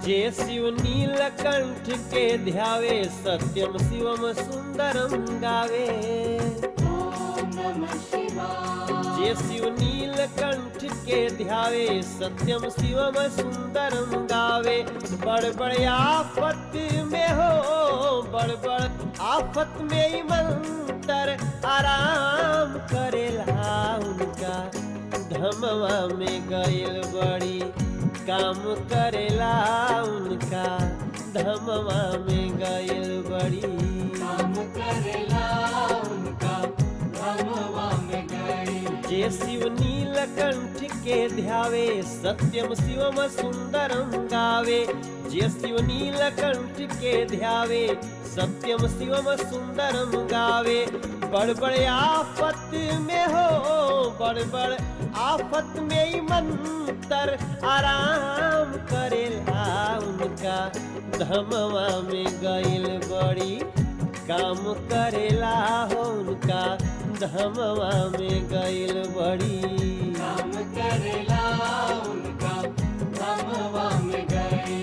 जे शिव नीलकंठ के ध्यावे सत्यम शिवम सुंदरम गावे ॐ नमः शिवाय जे शिव नीलकंठ के ध्यावे सत्यम शिवम सुंदरम गावे बड़ बड़ आफत में हो बड़ बड़ आफत में ही मंतर आराम करेला उनका धमवा में गइल बड़ी काम करेला उनका धमवा में गइल बड़ी काम करेला उनका धमवा में गई जे शिव नीलकंठ के ध्यावे सत्यम शिवम सुंदरम गावे जे शिव नीलकंठ के ध्यावे सत्यम शिवम सुंदरम गावे बड़ बड़ आफत में हो बड़ बड़ आफत में ही मंतर आराम करेला उनका धमवा में गइल बड़ी काम करेला हो उनका धमवा में गइल बड़ी काम करेला उनका धमवा में गई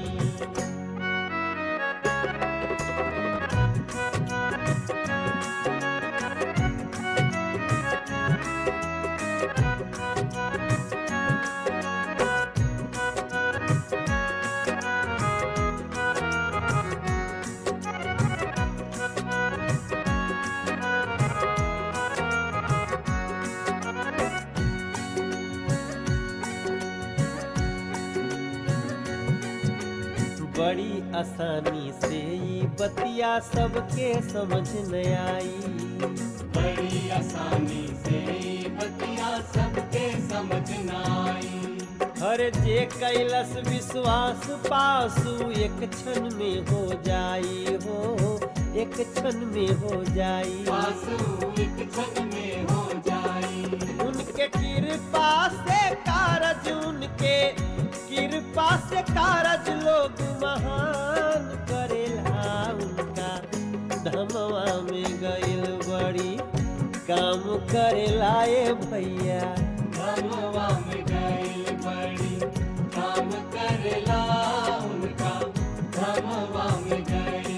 बड़ी आसानी से ई बतिया सबके समझ न आई बड़ी आसानी से बतिया सबके समझ न आई हर जे कैलस विश्वास पासु एक क्षण में हो जाई हो एक क्षण में हो जाई पासु एक क्षण में हो जाई उनके कृपा से कारज उनके कृपा से कारज लोग महान करेला उनका धमवा में गइल बड़ी काम करेला ए भैया धमवा में गई बड़ी काम करेला उनका धमवा में गई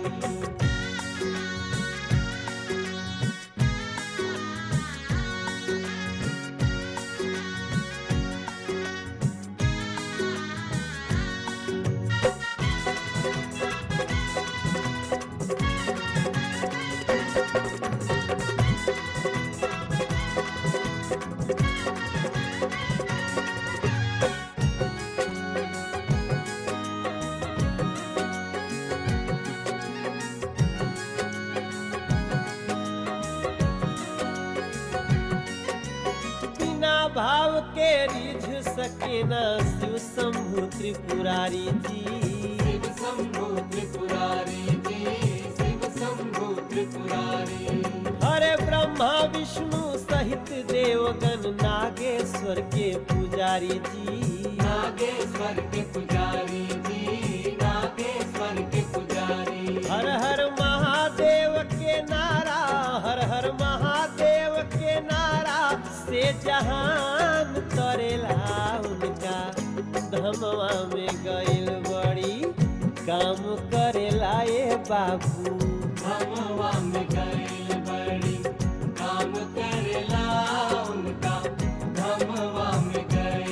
बिना भाव के रिझ सके न शिव शंभु त्रिपुरारी जी शिव शंभु त्रिपुरारी जी शिव शंभु त्रिपुरारी हरे ब्रह्मा विष्णु सहित देवगण नागेश्वर के पुजारी जी नागेश्वर के पुजारी जी नागेश्वर के पुजारी हर हर महादेव के नारा हर हर महादेव के नारा से जहान करेला उनका धमवा में गइल बड़ी काम करेला ए बाबू धमवा में गई बड़ी काम करेला उनका धमवा में गई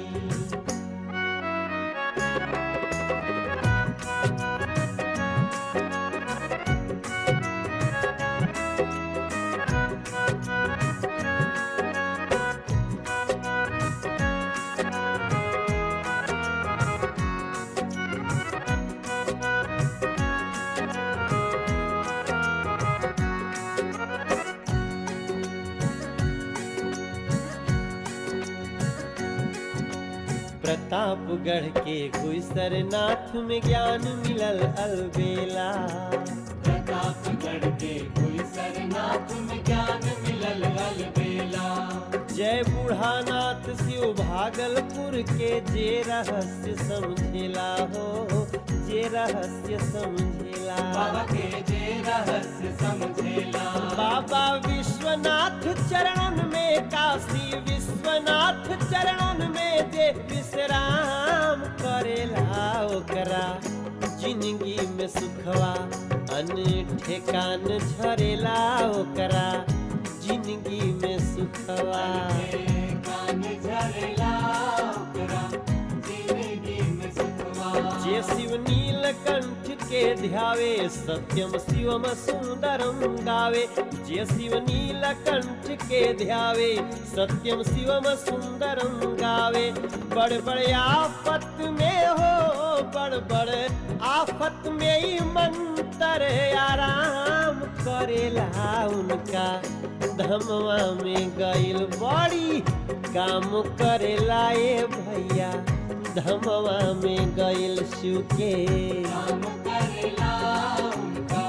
प्रतापगढ़ के गुसरनाथ में ज्ञान मिलल अलबेला प्रतापगढ़ के कोई सरनाथ में ज्ञान मिलल अलबेला जय बूढ़ानाथ शिव भागलपुर के जे रहस्य समझेला हो जे रहस्य समझेला बाबा के जे रहस्य समझेला बाबा विश्वनाथ चरणन में काशी विश्वनाथ चरणन में जे विश्राम करेला ओकरा जिंदगी में सुखवा अन ठेकान झरेला ओकरा जिंदगी में सुखवा कान झरला ओकरा जिंदगी में सुखवा जे शिव नीलकंठ के ध्यावे सत्यम शिवम सुंदरम गावे जे शिव नीलकंठ के ध्यावे सत्यम शिवम सुंदरम गावे बड़ बड़ आफत में हो बड़ बड़ आफत में ही मंत्र आराम करेला उनका धमवा में गइल बड़ी काम करेला ए भैया धमवा में गइल शिव के काम करेला उनका